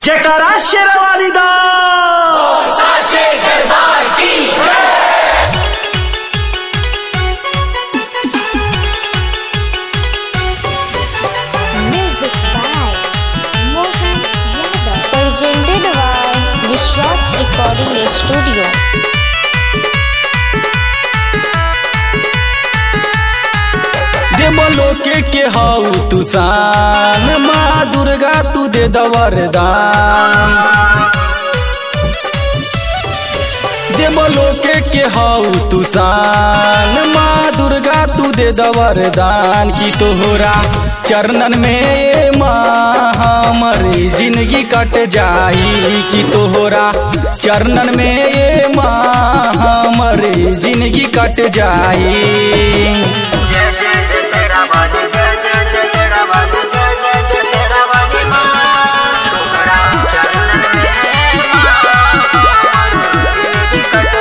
जयकारा शेरावाली दा साचे दरबार की Music by Mohan Yadav. Presented by Vishwas Recording Studio. देवलोके के हाउ तू शान माँ दुर्गा तू दे दवरदान देवलोके के हाउ तू शान माँ दुर्गा तू दे दवरदान की तोहरा चरणन में माँ हमारी जिंदगी कट जाई कि तोहरा चरणन में माँ हमारी जिंदगी कट जाई जय जय जय शेरावाली जय जय जय शेरावाली जय जय जय शेरावाली माँ तोहरा चरणन में माँ जिंदगी कट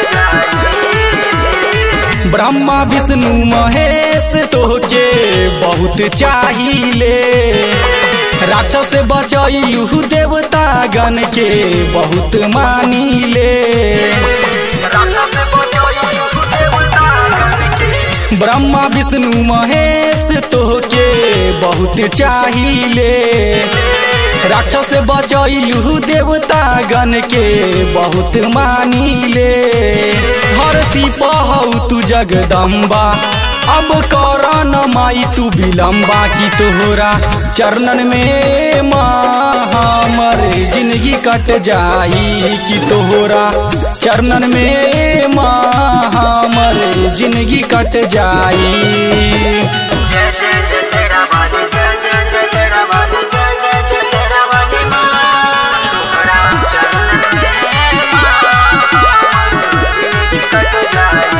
जाए ब्रह्मा विष्णु महेश तोहके बहुत चाहिए राक्षस से बचैलू देवता गण के बहुत मानिले राक्षस बचो देवता गण के ब्रह्मा विष्णु महेश तोहके बहुत चाहिए राक्षस से बचैलू देवता गण के बहुत मानिले धरती पहौ तू जगदम्बा अब कर न माई तू विलम्बा की तोहरा चरणन में माँ हमर जिंदगी कट जाई कि तोहरा चरणन में माँ हमर जिंदगी कट जाई जय जय जय शेरावाली जय जय जय शेरावाली जय जय जय शेरावाली माँ तोहरा चरणन में माँ जिंदगी कट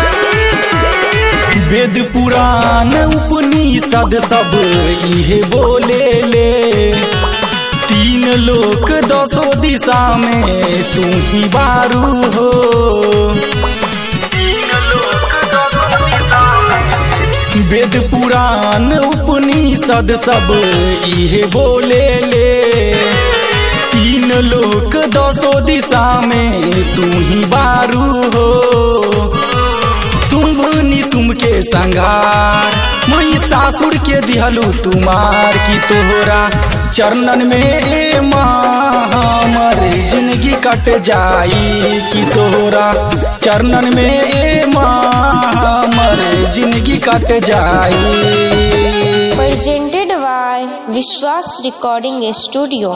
जाए वेद पुराण उपनिषद सब इहे बोले ले तीन लोक दसो दिशा में तू ही बारू हो तीन लोक दोनों दिशा में वेद पुराण उपनिषद सब इहे बोले ले तीन लोक दसो दिशा में तू ही बारू हो शुंभ निशुम के संगार महिषासुर के दिहलू तुमार की तोहरा चरणन में माँ हमर जिंदगी कट जाई कि तोहरा चरणन में माँ हमर जिंदगी कट जाई Presented by Vishwas Recording Studio.